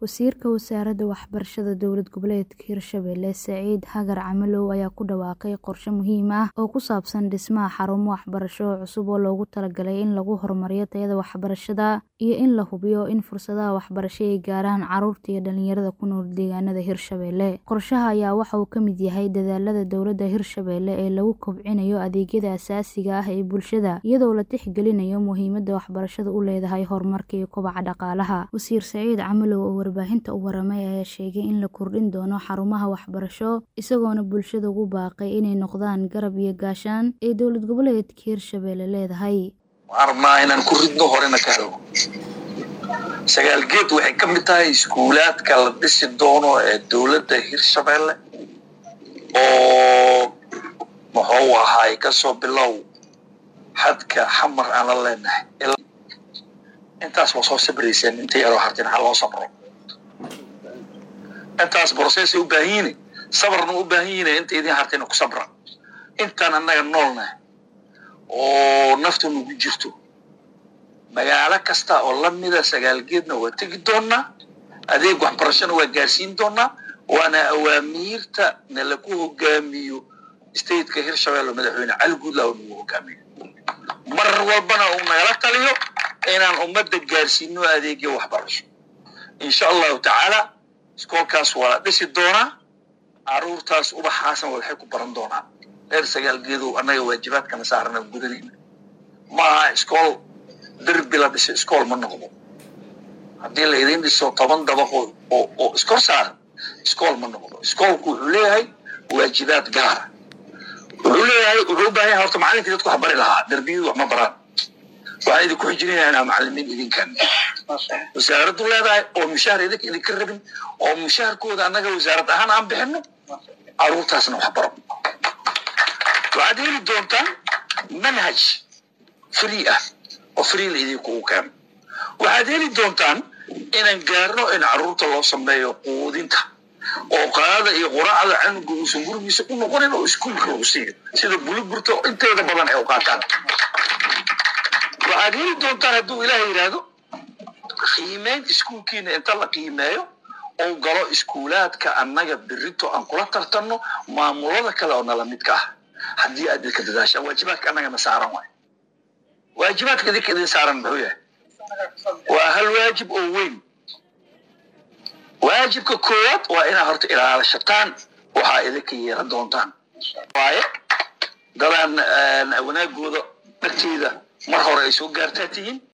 Wasiirka Wasaaradda Waxbarashada Dowlad Goboleedka Hirshabelle Saciid Hagar Camalow ayaa ku dhawaaqay qorshe muhiim ah oo ku saabsan dhismaha xarumo waxbarasho oo cusub oo loogu talagalay in lagu horumariyo tayada waxbarashada iyo in la hubiyo in fursadaha waxbarasho ay gaaraan carruurta iyo dhalinyarada ku nool deegaanada Hirshabelle. Qorshaha ayaa waxa uu ka mid yahay dadaallada dowladda Hirshabelle ee lagu kobcinayo adeegyada aasaasiga ah ee bulshada iyadoo la tixgelinayo muhiimadda waxbarashadu u leedahay horumarka iyo kobaca dhaqaalaha. Wasiir Saciid Camalow oo warbaahinta u waramay ayaa sheegay in la kordhin doono xarumaha waxbarasho isagoona bulshada ugu baaqay inay noqdaan garab iyo gaashaan ay dowlad goboleedka Hirshabelle leedahay. waxaan rabnaa inaan ku ridno horena ka hago sagaal geed waxay ka mid tahay iskuulaadka la dhisi doono ee dowladda hirshabelle oo muxuu ahaay kasoo bilow xadka xamar aan la leenahay intaas waa soo sabrayseen inta yaroo hartin ha loo sabro intaas processay u baahan yihiin sabarna u baahan yihiin inta idin hartina ku sabra intaan annaga noolnahay oo naftu nagu jirto magaalo kasta oo lamida sagaal geedna waa tegi doonaa adeeg waxbarashona waa gaarsiin doonaa waana awaamiirta nala ku hogaamiyo stateka hirshabelle oo madaxweyne cali guudlaa oo nagu hogaamiyo mar walbana uu nagala taliyo inaan ummadda gaarsiino adeegyo waxbarasho insha allahu tacaala iskoolkaas waa la dhisi doonaa caruurtaas ubaxaasna waxay ku baran doonaan reer sagaal geedow annaga waajibaadkana saarana gudanayna ma aha iskool derbi la dhiso iskool ma noqdo haddii la idin dhiso toban dabaqo oo oo iskor saaran iskool ma noqdo iskoolku wuxuu leeyahay waajibaad gaara wuxuu leeyahay wuxuu u baahan yahay horta macalinkii dadku wax bari lahaa derbiyadu wax ma baraan waxaan idinku xijinaya inaa macalimiin idinkan wasaaraddu leedahay oo mushaar idinka idinka rabin oo mushaarkooda annaga wasaarad ahaan aan bixino caruurtaasna wax baro waxaad heli doontaan manhaj free ah oo free la idinku u keeno waxaad heli doontaan inaan gaarno in caruurta loo sameeyo quudinta oo qaada iyo quraacda canuga uusan gurigiisa u noqonin oo iskuulka lagu siiyo sida buluburta inteeda badan ay u qaataan waxaad heli doontaan hadduu ilaah yidhaahdo qiimeyn iskuulkiina inta la qiimeeyo oo galo iskuulaadka annaga berito aan kula tartanno maamulada kale oo nala midka ah haddii aad idinka dadaashaan waajibaadka annagana saaran waay waajibaadka idinka idin saaran muxuu yahay waa hal waajib oo weyn waajibka koowaad waa inaad horta ilaalishataan waxaa idinka yeelan doontaan waaye dadaan wanaagooda dharteeda mar hore ay soo gaartaa tihiin